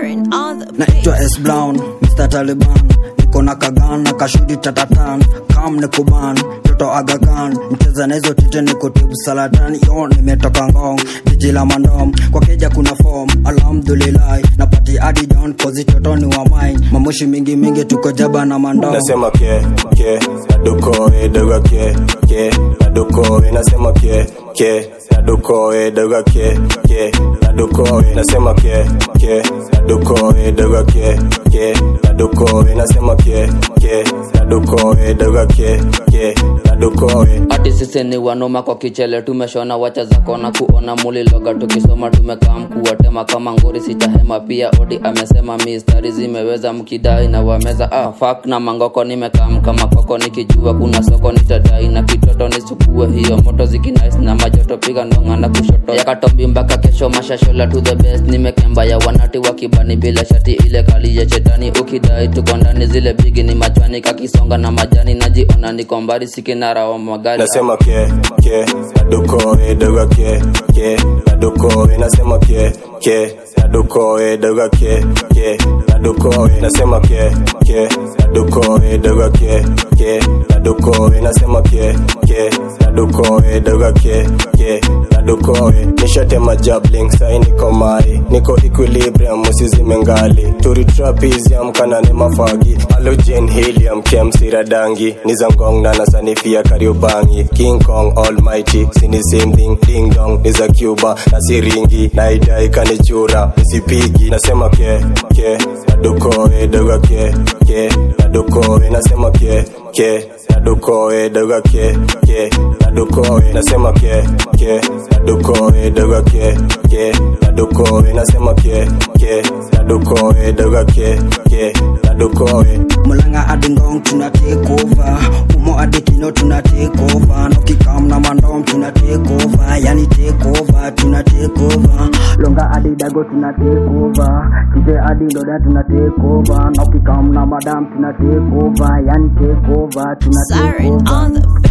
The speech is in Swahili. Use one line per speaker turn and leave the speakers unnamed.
Siren on the
naitwa S Brown Mr Taliban niko na kagan na kashudi tatatan kam ni kuban toto agakan mcheza na hizo tite niko tibu salatani yo nimetoka ngong jiji la mandom kwa keja kuna form alhamdulillah napati adi down kozi toto ni wa mine mamushi mingi mingi tuko jaba na mandom
nasema ke ke nadukoe daga ke ke nadukoe nasema ke ke nadukoe daga ke ke nadukoe nasema ke ke nadukoe daga ke ke nadukoe nasema ke ke nadukoe daga ke ke nadukoe
ati sisi ni wanoma kwa kichele tumeshona wacha za kona kuona muliloga tukisoma tumekaa mkuwatema kama ngori sitahema pia odi amesema mistari zimeweza mkidai na wameza ah, fak na mangoko nimekaa kama koko nikijua kuna soko nitadai na kitoto nisukue hiyo moto zikinais na majoto piga ndonga na kushoto yakatombi mpaka kesho mashashola to the best nimekemba ya wanati wakibani bila shati ile kali ya chetani ukidai tuko ndani zile bigi ni machwani kakisonga na majani najiona niko mbali sikinara wa magari
nasema ke ke nadukoe daga ke ke nadukoe nasema ke ke nadukoe daga ke ke nadukoe nasema ke ke nadukoe daga ke ke nadukoe nasema ke ke nadukoe daga ke ke nadukoe nishatema jabling sai niko mai niko equilibrium usizime ngali turi trapezium kanane mafagi halogen helium kemsira dangi nizangong na nasanifia kariobangi king kong almighty sini same thing ding dong ni za cuba na siringi naidai kanichura nisipigi nasema ke ke nadukoe daga ke ke nadukoe nasema ke ke nadukoe daga ke ke nadukoe nasema ke ke nadukoe daga ke ke nadukoe nasema ke ke nadukoe daga ke ke nadukoe
mulanga adi ngong tuna take over umo adi kino tuna take over nokikam na mandom tuna take over yani take over tuna take over longa adi dago tuna take over kije adi ndoda tuna take over nokikam na madam tuna take over yani take over tuna take
Siren
over
on the